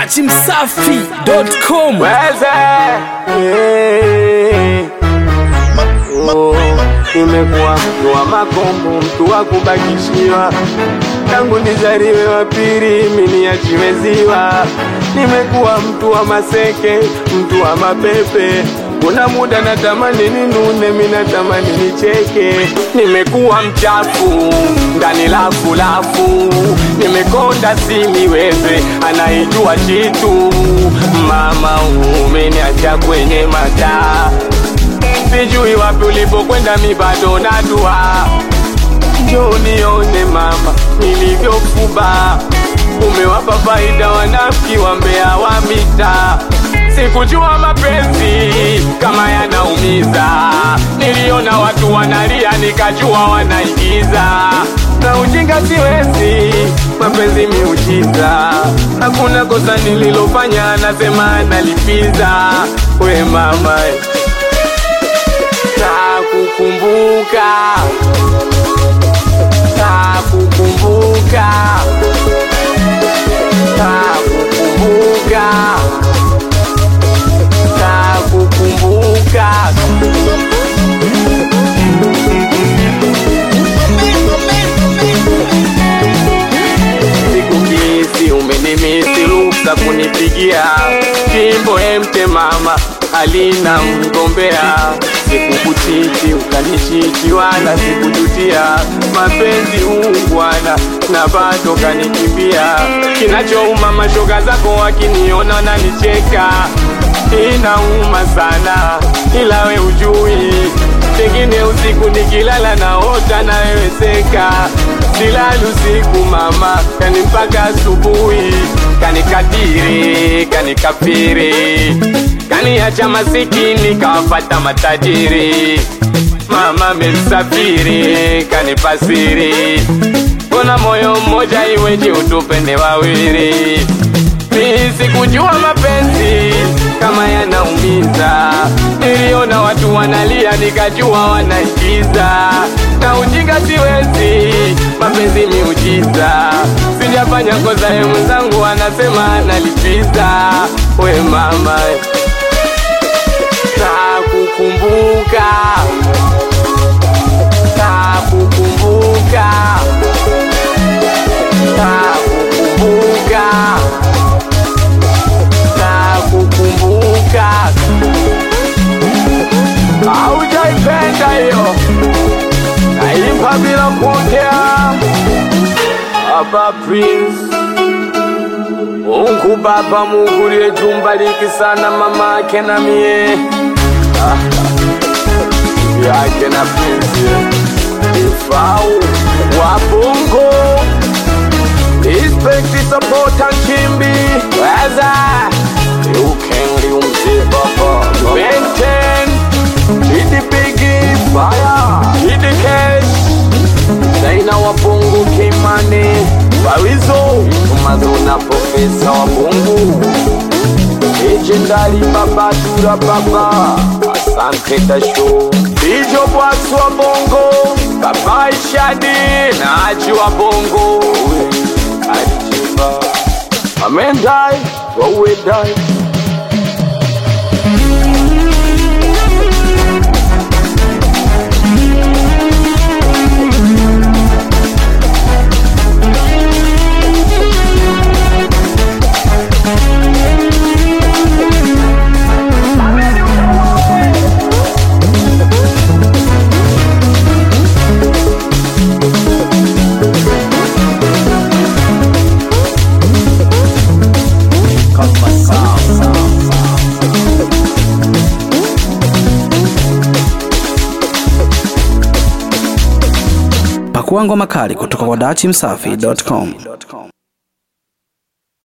dachimsafi.com Weze Eh. Oh, Nimekuwa mtu wa makombo, mtu wa kubakishiwa, tangu nizaliwe wa pili mimi niachiwe ziwa. Nimekuwa mtu wa maseke, mtu wa mapepe, kuna muda natamani ninune, mimi natamani nicheke. Nimekuwa mchafu ndani lafu lafu, nimekonda siniweze, anaijua chitu. Mama umeniacha kwenye mataa sijui wapi ulipokwenda, mi bado nadua. Njoo nione mama nilivyofuba, umewapa faida wanafiki wa mbea wa mita. Sikujua mapenzi kama yanaumiza, niliona watu wanalia nikajua wanaigiza. Na ujinga siwezi, mapenzi miujiza, hakuna kosa nililofanya, nasema nalipiza. We mama Nakukumbuka, nakukumbuka, nakukumbuka, nakukumbuka. Sikukisi umenimisi ruksa kunipigia jimbo emte mama alina mgombea sikukuchiti ukanichiti wala sikujutia mapenzi ungwana na bado kanikimbia kinachouma mashoga zako wakiniona nanicheka inauma sana ila we ujui pengine usiku nikilala naota na wewe seka silali usiku mama kani mpaka asubuhi kanikadiri kanikafiri kaniacha masikini kawafata matajiri mama mesafiri kanipasiri mbona moyo mmoja iweje utupende wawili mi sikujua mapenzi kama yanaumiza niliona watu wanalia nikajua wanaigiza na ujinga siwezi mapenzi miujiza sijafanya kosa ye mwenzangu anasema nalipiza we mama nakukumbuka nakukumbuka nakukumbuka nakukumbuka aujaipenda hiyo naimba bila kuongea Baba Prince Mungu Baba Mungu liyetumbariki sana mama ake na mie Ah, yake na Prince Ifau wa Bongo Respect support and Kimbi Weza Ukengli umze baba Benten Hidi Biggie Fire Hidi Cash Zaina wa Bongo Kimane Bawizo Tumazona Profesa wa Bongo Legendary Baba Dura Baba Asante Tasho Bijo Bwax wa Bongo Baba Ishadi na Aji wa Bongo Ajiba Amendai Wawe Dai pakua ngoma kali kutoka kwa dachimsafi.com